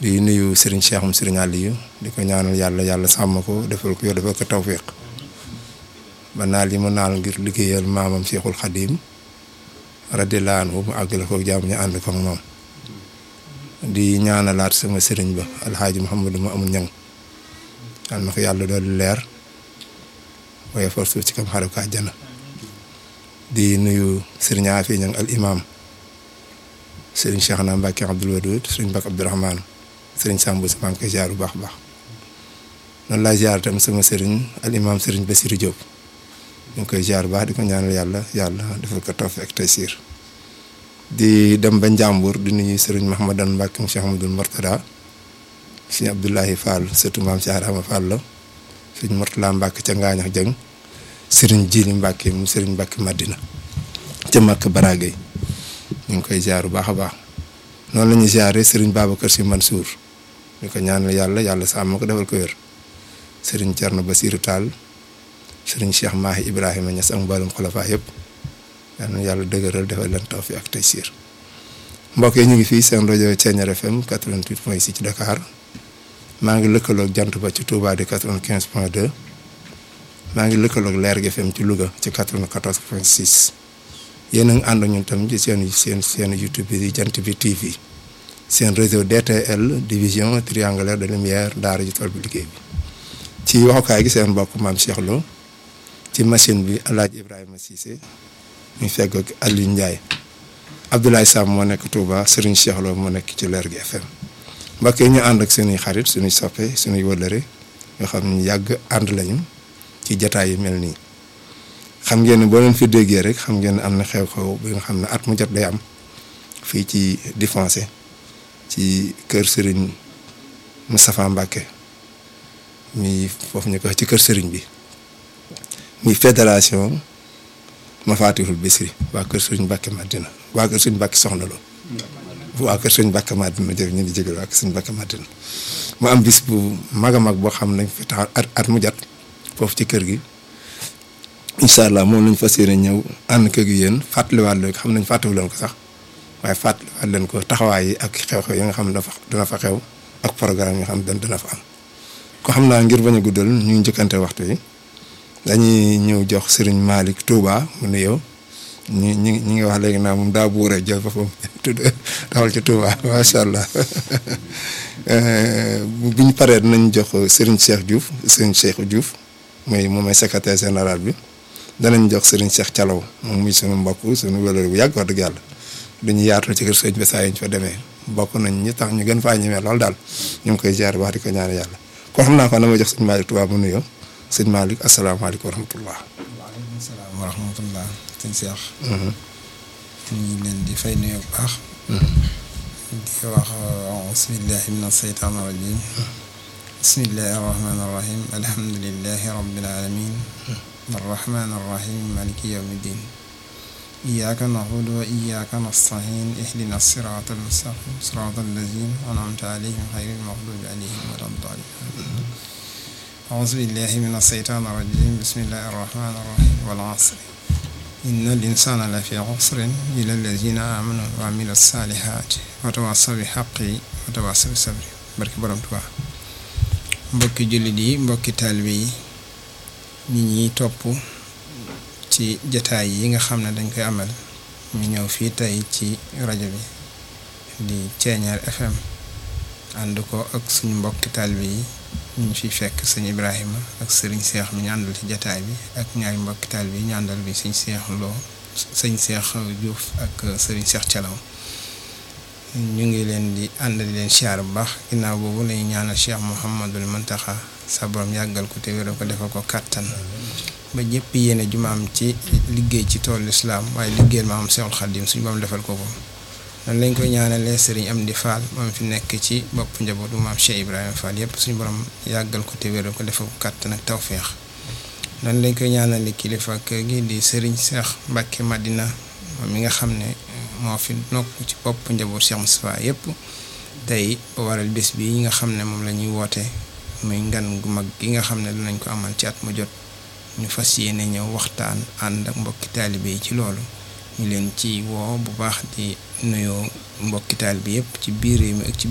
di nuyu Serigne Cheikhoum Serigne Aliou di ko ñaanal yàlla yàlla sàmm ko defal ko yow defal ko tawfiq ba naal yi mu naal ngir liggéeyal maamam Cheikhul Khadim radiyallahu anhu mu àggale ko jàmm ñu ànd ko moom di ñaanalaat sama sëriñ ba alxaaji Mouhamadou ma amul ñang yàlla na ko yàlla doon leer waaye for suuf ci kam xaru ka àjjana di nuyu sëriñ Afi ñang al imam sëriñ Cheikh na Mbacke Abdoul Wadoud sëriñ Mbacke Abdourahmane sëriñ Samb si maa ngi koy ziar bu baax a baax noonu laa ziar tam sama sëriñ al imam sëriñ Bassirou Diop ñu ngi koy ziar bu baax di ko ñaanal yàlla yàlla defal ko tawfiq ak taysiir di dem ba Njàmbur di nuyu sëriñ Mahamadan Mbacke Cheikh Amadou Mortada sëriñ Abdoulahi Fall surtout maam Cheikh Adama Fall la sëriñ Mortala Mbacke ca Ngaañax Jëng sëriñ Jili Mbacke mu sëriñ Mbacke Madina ca Makka Baragay ñu ngi koy ziar bu baax a baax noonu la ñuy ziaree sëriñ Babacar Sy Mansour di ko ñaanal yàlla yàlla sàmm ko defal ko wér sëriñ Thierno Bassirou Tall sëriñ Cheikh Mahi Ibrahima Niass ak mboolem xulafaa yëpp yal na yàlla dëgëral defal leen tawfiq ak taysiir mbokk yi ñu ngi fii seen rajo Thiéniere FM 88 point 6 ci Dakar maa ngi lëkkaloog jant ba ci Touba di 95 point 2 maa ngi lëkkaloog Leer gi FM ci Louga ci 94 point 6 yéen a ngi ànd ñun tam ci seen seen seen YouTube bi di jant bi TV seen réseau DTL division triangulaire de lumière daara ji tool bi liggéey bi ci waxukaay gi seen mbokk maam Cheikh Lo ci machine bi El Hadj Ibrahima Cissé ñu fekk ak Aliou Ndiaye Abdoulaye Sam moo nekk Touba Serigne Cheikh Lo moo nekk ci Leer gi FM mbokk yi ñu ànd ak suñuy xarit suñuy soppe suñuy wëllëre yoo xam ne yàgg ànd lañu ci jataay yu mel nii. xam ngeen ne boo leen fi déggee rek xam ngeen ne am na xew-xew bi nga xam ne at mu jot day am fii ci Défoncé ci kër Serigne Moustapha Mbacke mi foofu ñu ko wax ci kër Serigne bi muy fédération Mafatihul Bichri waa kër Serigne Mbacke Madina waa kër Serigne Mbacke Soxna Lo waa kër Serigne Mbacke Madina jërëjëf ñu ngi jégalu waa kër Serigne Mbacke Madina mu am bis bu mag a mag boo xam ne fi taxaw at at mu jot foofu ci kër gi. incha allah moom lañ fas yéene ñëw ànd kër gi yéen fàttaliwaat leen xam nañ fàttaliwu leen ko sax waaye fàttaliwaat leen ko taxawaay yi ak xew-xew yi nga xam ne dafa dina fa xew ak programme yi nga xam ne dina fa am. ko xam naa ngir bañ a guddal ñu njëkkante waxtu yi dañuy ñëw jox Serigne Malick Touba mu nuyoo ñu ñu ñu ngi wax léegi naa moom daa buuree jël boppam tudd taxawal ci Touba macha allah bu ñu paree dinañ jox Serigne Cheikh Diouf Serigne Cheikh Diouf mooy moom mooy secrétaire général bi. danañ jox Serigne Cheikh Thialaw moom muy sunu mbokk sunu wëlër bu yàgg wax dëgg yàlla duñu yaatu ci kër sëñ bi saa yi ñu fa demee bokk nañ ñi tax ñu gën faa ñemee lool daal ñu ngi koy jaar wax di ko ñaan yàlla kon xam naa ko dama jox sëñ Malick Touba mu nuyoo sëñ Malick asalaamaaleykum wa rahmatullah. waaleykum salaam wa rahmatullah sëñ Cheikh. ñu ngi leen di fay nuyu bu baax. di wax bismillahi mina seytaan rajim bismillahi rahmaani rahim alhamdulillahi rabbil alamin الرحمن الرحيم مالك يوم الدين إياك نعبد وإياك نستعين اهدنا الصراط المستقيم صراط الذين أنعمت عليهم غير المغضوب عليهم ولا الضالين أعوذ بالله من الشيطان الرجيم بسم الله الرحمن الرحيم والعصر إن الإنسان لفي عسر إلا الذين آمنوا وعملوا الصالحات وتواصوا بالحق وتواصوا بالصبر barke borom Tuubaa mbokki jullit yi mbokki taalibe yi nit ñi topp ci jataay yi nga xam ne dañ koy amal ñu ñëw fii tey ci rajo bi di Thiéniere FM ànd ko ak suñu mbokki taalibe yi ñu fi fekk sëñ Ibrahima ak sëriñ Seex mi ñu àndal ci jataay bi ak ñaari mbokki taalibe yi ñu àndal bi sëñ Seex Lo sëñ Seex Diouf ak sëriñ Seex Thialaw ñu ngi leen di ànd di leen siyaar bu baax ginnaaw boobu lañu ñaanal Cheikh Mouhamadul Muntaxa sa borom yàggal ko te wéral ko defal ko kàttan ba ñëpp yéene jumaam ci liggéey ci toolu lislaam waaye liggéeyal maam Seexul Xadiim suñu borom defal ko ko noonu lañ koy ñaanalee sëriñ Amdi Fall moom fi nekk ci bopp njabootu maam Cheikh Ibrahima Fall yëpp suñu borom yàggal ko te wéral ko defal ko kàttan ak tawféex noonu lañ koy ñaanale kilifa kër gi di sëriñ Seex Mbàkke Madina moom mi nga xam ne moo fi nokk ci bopp njaboot Cheikh Moustapha yëpp tey ba waral bés bi nga xam ne moom la ñuy woote muy ngan gu mag gi nga xam ne dinañ ko amal ci at mu jot ñu fas yéene ñëw waxtaan ànd ak mbokki taalibe yi ci loolu ñu leen ci woo bu baax di nuyoo mbokki taalibe yëpp ci biir réew mi ak ci